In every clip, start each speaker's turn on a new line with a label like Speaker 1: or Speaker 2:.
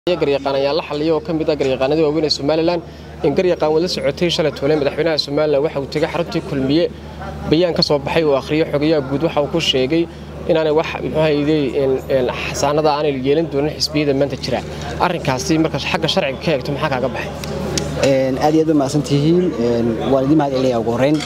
Speaker 1: garyaqaan ayaa la xaliyay oo ka mid ah garyaqaanadii waaweyn ee somalilan in garyaqaan wada socotay shalay toole madaxweynaha somalilan waxa uu tegay xaruntii kulmiye bayaan ka soo baxay uu akhriyey xogayaha guud waxa uu ku sheegay inaanay wax muxuuhayday xasaanada aanay yeelan doonin xisbiyada maanta jira arrinkaasi marka xagga sharciga ka eegto maxaa kaaga baxay
Speaker 2: aad iyo aad ba mahadsantihiin waan idin mahad celinayaa ugu horreyn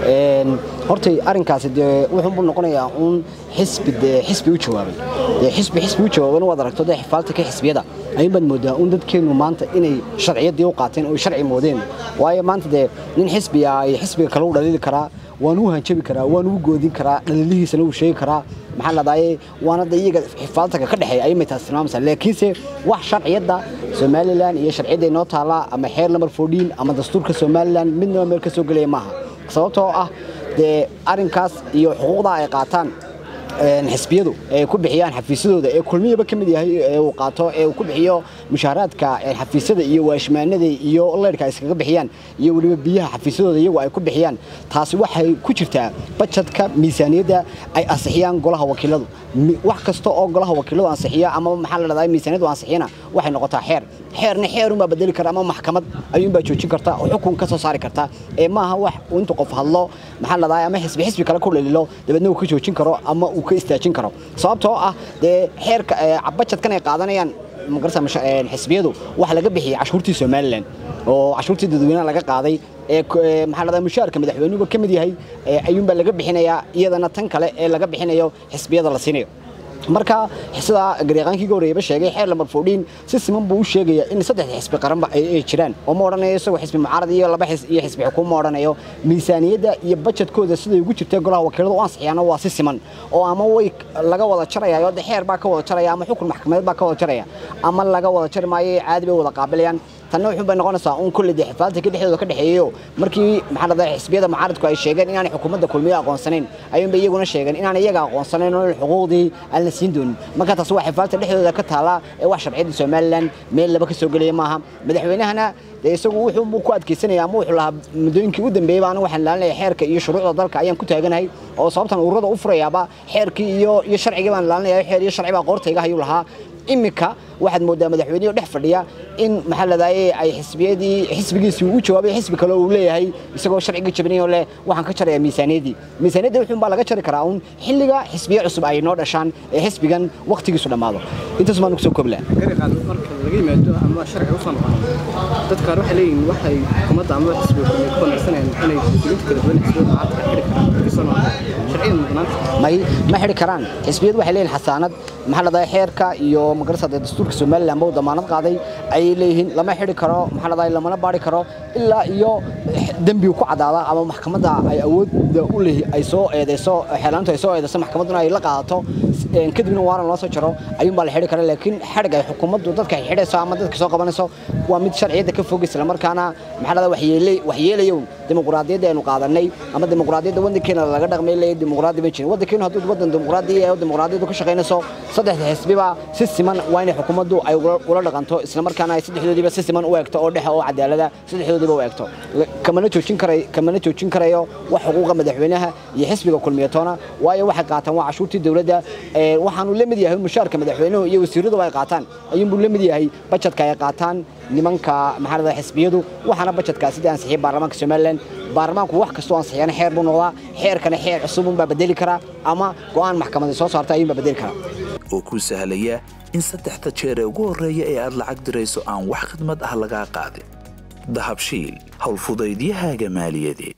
Speaker 2: hortay arrinkaasi dee wuxuunbuu noqonayaa uun xisbi dee xisbi u jawaabay dee xisbi xisbi u jawaabana waad aragto dee xifaalta ka xisbiyada ayuun baad moodaa uun dadkeennu maanta inay sharciyadii u qaateen oo sharci moodeen waayo maanta dee nin xisbiga ay xisbiga kale u dhaliili karaa waan u hanjabi karaa waan u goodin karaa dhaliilihiisana uu sheegi karaa maxaa ladaaye waana da iyaga xifaaltanka ka dhexeeya ayay maytaas tilmaamaysaa laakiinse wax sharciyadda somalilan iyo sharciyadda inoo taala ama xeer number fourteen ama dastuurka somalilan midnaba meel ka soo gelaya maaha sababtoo ah dee arrinkaas iyo xuquuqda ay qaataan xisbiyadu ay ku bixiyaan xafiisyadooda ee kulmiyaba ka mid yahay ee uu qaato ee uu ku bixiyo mushaaraadka xafiisyada iyo waashmaanada iyo leyrhka ay iskaga bixiyaan iyo weliba biyaha xafiisyadooda iyagu ay ku bixiyaan taasi waxay ku jirtaa bajadka miisaaniyadda ay ansixiyaan golaha wakiiladu wax kasta oo golaha wakiiladu ansixiya ama maxaa la dhahdaa miisaaniyadu ansixiyana waxay noqotaa xeer xeerna xeerunbaa bedeli kara ama maxkamad ayuunbaa joojin karta oo xukun ka soo saari karta ee maaha wax intuu qof hadlo maxaa la dhahdaa ama xisbi xisbi kale ku dhalilo dabeedna uu ka joojin karo ama uu ka istaajin karo sababtoo ah dee xeerka bajadkan ay qaadanayaan magarasa xisbiyadu waxa laga bixiyay cashuurtii somalilan oo cashuurtii dadweynaha laga qaaday ee maxaa la mushaarka madaxweynuhuba ka mid yahay ayuunbaa laga bixinayaa iyadana tan kale ee laga bixinayo xisbiyada la siinayo marka sidaa garyaqaankii ga horreeyaba sheegay xeer lambar foodhiin si siman buu u sheegayaa in saddexda xisbi qaranba ay jiraan oo ma odhanayo isagoo xisbi mucaarad iyo laba xis iyo xisbi xukuum ma odhanayo miisaaniyadda iyo bajedkooda siday ugu jirtay golaha wakiiladu u ansixiyaana waa si siman oo ama way laga wada jaraya oo de xeer baa ka wada jaraya ama xukun maxkamadeed baa ka wada jaraya ama laga wada jari maayo caadi bay wada qaabilayaan tanna wuxuun bay noqonaysaa un kulley dee xifaalta ka dhexdooda ka dhexeeyayo markii maxaa la dhahay xisbiyada mucaaradku ay sheegeen inaanay xukuumadda kulmiye aqoonsanayn ayuunbay iyaguna sheegeen inaan iyaga aqoonsanayn oo xuquuqdii aan la siin doonin marka taas waa xifaalta dhexdooda ka taala ee wax sharciyadda somalilan meel laba ka soo gelaya maaha madaxweynahana dee isagu wuxuu ku adkeysanaya ama wuxuu lahaa muddooyinkii u dambeeyey baan waxaan ilaalinaya xeerka iyo shuruucda dalka ayaan ku taaganahay oo sababtan ururada u furayaaba xeerkii iyo iyo sharcigii baan ilaalinaya xeer iyo sharci baa qoortayga ayuu lahaa imika waxaad moodaa madaxweyneyo dhex fadhiya in maxaa ladaaye ay xisbiyadii xisbigiisii u jawaabay xisbi kale uu leeyahay isagoo sharciga jabinayo leh waxaan ka jarayaa miisaaniyadii miisaaniyadda wuxuun baa laga jari karaa uun xilliga xisbiye cusub ay noo dhashaan ee xisbigan wakhtigiisu dhammaado intaas baan kusoo koobi lahaa
Speaker 3: garyaqaan marka laga yimaado ama sharciga u soo noqono dad qaar waxay leeyihiin waxay xukuumadda ama xisbiga kulmiye ku wanaagsanayaan inay mas-uuliyiinta kala duwan xisbiyada mucaaradka xidhi karaan markii soo noqdo sharciyan mudnaanta
Speaker 2: may ma xidhi karaan xisbiyadu waxay leeyihin xasaanad maxaa ladhahay xeerka iyo magarasa dee dastuurka somalilan ba u damaanad qaaday ayay leeyihiin lama xidhi karo maxaa ladhahay lamana baari karo ilaa iyo dembigu ku cadaada ama maxkamadda ay awoodda u lehi ay soo eedayso xeelaantu ay soo eedayso maxkamadduna ay la qaadato kadibna waaran loo soo jaro ayuun baa la xidhi kara laakiin xadhig ay xukuumaddu dadka ay xidhayso ama dadka soo qabanayso waa mid sharciyadda ka fog isla markaana maxaa ladhahay waxyeelay waxyeelayown dimuqraadiyadda aynu qaadanay ama dimuqraadiyadda waddankeena laga dhaqmay leeyahay dimuqraadi ma jirin waddankeenu hadduu waddan dimuqraadi ee dimuqraadiyaddu ka shaqaynayso saddexda xisbiba si siman waa inay xukuumaddu ay ula dhaqanto isla markaana ay saddexdoodiiba si siman u eegto oo dhexe oo cadaalada saddexdoodiiba u eegto kamana joojin karay kamana joojin karayo wax xuquuqa madaxweynaha iyo xisbiga kulmiyatoona waayo waxay qaataan waa cashuurtii dowladda waxaanu la mid yahay mushaarka madaxweynuhu iyo wasiiradu ay qaataan ayuunbuu la mid yahay bajadka ay qaataan nimanka maxaa la xisbiyadu waxaana bajadkaa sidii ansixiyay baarlamaanka somalilan baarlamaanku wax kastoo ansixiyana xeer buu noqdaa xeerkana xeer cusubunbaa bedeli karaa ama go'aan maxkamaday soo saarta ayuunbaa bedeli karaa
Speaker 4: oo kuu sahlaya in saddexda jeer ee ugu horreeya ee aad lacag dirayso aan wax khidmad ah lagaa qaadin dahabshiil howlfudaydiyahaaga maaliyadeed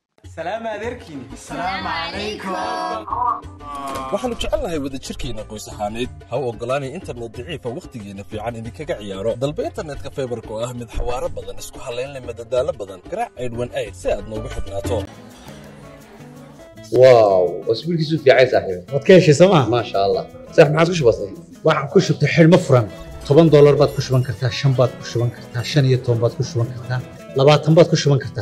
Speaker 5: waxaannu jecelnahay wadajirkeenna qoys ahaaneed ha u oggolaanay internet daciifa wakhtigeenna fiican idinkaga ciyaaro dalba internetka faybarka oo ah mid xawaaro badan isku hallaynleh madadaalo badan garaac aydhwan ayd si aad noogu xidhnaato
Speaker 6: واو اسبوع كيسو في عايز صاحبي
Speaker 7: waad ka heshay sooma
Speaker 6: ما شاء الله صح ما عادش بسيط
Speaker 7: waxaan ku shubtay xidhmo furan toban doolar baad ku shuban kartaa shan baad ku shuban kartaa shan iyo toban baad ku shuban kartaa labaatan baad ku shuban kartaa